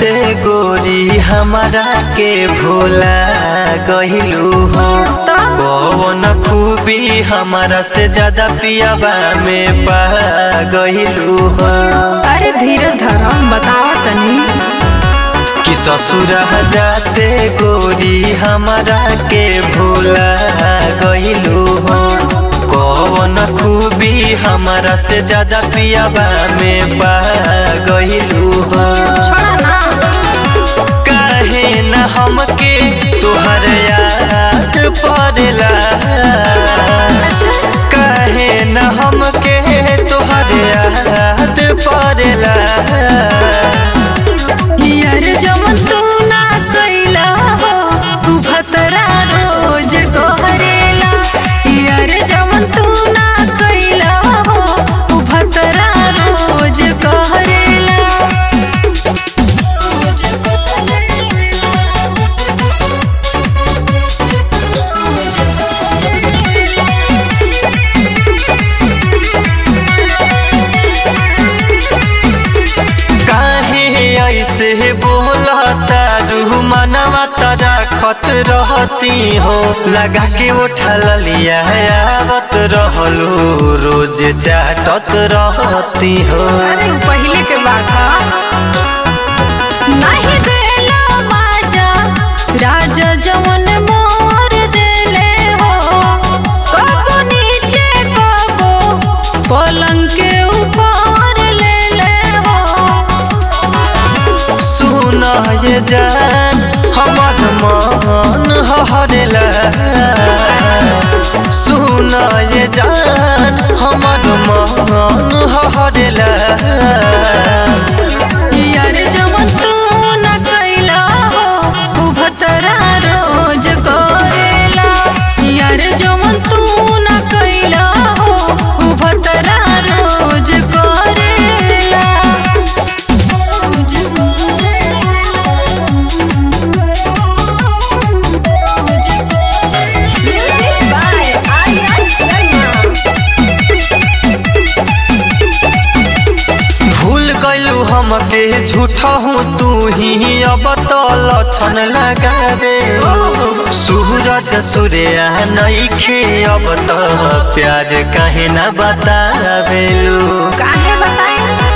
जाते गोरी हमारा के भोला गहिलू हो कौन खूबी हमारा से ज्यादा पियाबा में पा गहिलू हो अरे धीरज धरम बताओ तनी कि ससुर जाते गोरी हमारा के भोला गहिलू हो कौन खूबी हमारा से ज्यादा पियाबा में पा गहिलू हो छोड़ा ना काहे न हमके तुहर याद पड़ला काहे न हमके तुहर याद पड़ला यार जमन तू ना कैला हो तू भतरा रोज गोहरेला यार जमन तू ना कैला हो तू भतरा रोज गोहरेला रोज काहे ऐसे बोला तारू मनवा तारा खत रहती हो लगा के उठल लिया आवत रहलू रोज चाटत रहती हो अरे उ पहले के बात हा नहीं देला माजा राजा जवन मोर देले हो कबो नीचे कबो पलंग के ऊपर ले ले हो सुन ये जान हमर मन हरेला सुन ये जान हमर मन हरेला यार जवन तू न कैला हो उ भतरा रोज करेला यार जवन तू न कैला हो उ भतरा रोज करेला रोज भूल गलू हमके झूठा हूँ तू ही अब तो लक्षण लगा दे सूरज सूर्या नईखे अब तो प्यार कहे न बतावेलू काहे बताए